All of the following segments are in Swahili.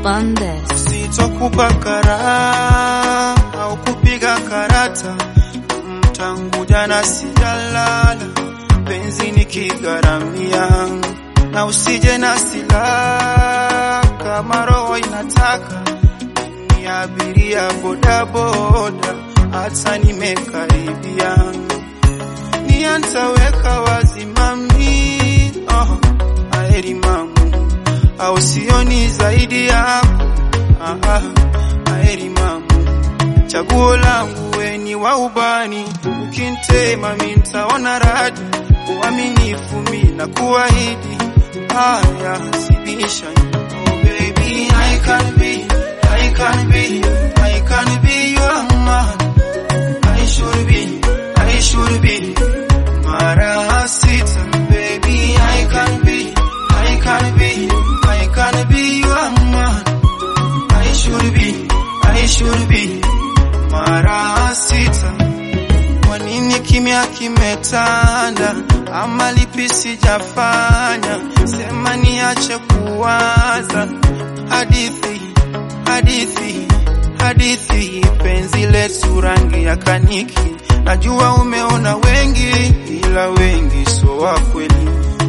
on this. Sitokupa karaha au kupiga karata, tangu jana sijalala, penzi nikigharamia, na usije na silaha kama roho inataka, ni abiria bodaboda, hata nimekaribia, nia nitaweka wazi mami, oh, aheri mamu au sioni zaidi yako Aha, aheri mamu, chaguo langu we ni wa ubani, ukintema mi ntaona radi, uaminifu mi na kuahidi, haya sibisha. Oh baby, I can be, I can be, I can be your man. I should be, I should be, mara sita, baby, I can be, I can be, I can be your man. I should be, I should be mara sita. Kwa nini kimya kimetanda, ama lipi sijafanya? Sema niache kuwaza hadithi, hadithi, hadithi, penzi letu rangi ya kaniki. Najua umeona wengi, ila wengi so wa kweli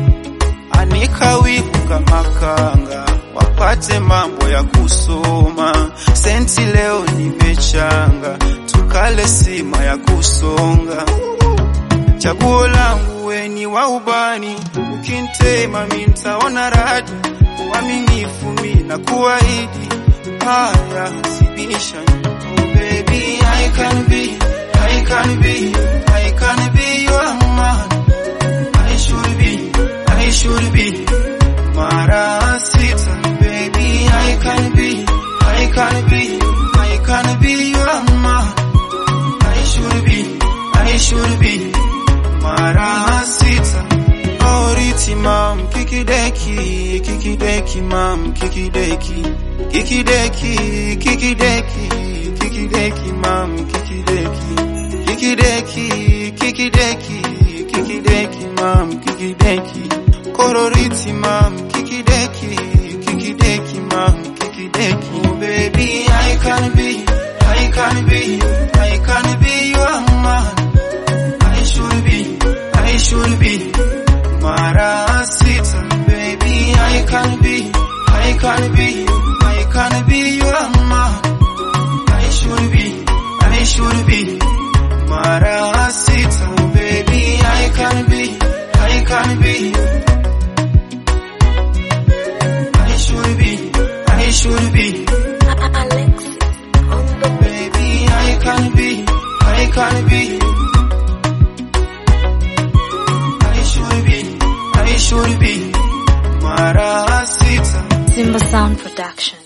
anika wivu kama kanga, wapate mambo ya kusoma. Senti leo nimechanga, tukale sima ya kusonga. Chaguo langu we ni wa ubani, ukintema mi ntaona radi, uaminifu mi na kuahidi, haya sibisha. Oh baby, I can be, I can be, I can be your man. I should be, I should be Mara sita, baby, I can be, I can be, I can be your man. I should be, I should be Mara sita. Oh, riti mam, kikideki, kikideki mam, kikideki, kikideki, kikideki, kikideki mam, kikideki, kikideki, kikideki, kikideki mam, kikideki, kororiti mam, kikideki, kikideki mam, kikideki. Oh baby, I can be, I can be, I can be your man. I should be, I should be Mara sita, baby, I can be, I can be, I can be your man. I should be, I should be Mara sita, baby, I can be, I can be. I should be, I should be, Alexis on the baby, I can be, I can be. I should be, I should be Mara sita. Simba Sound Production.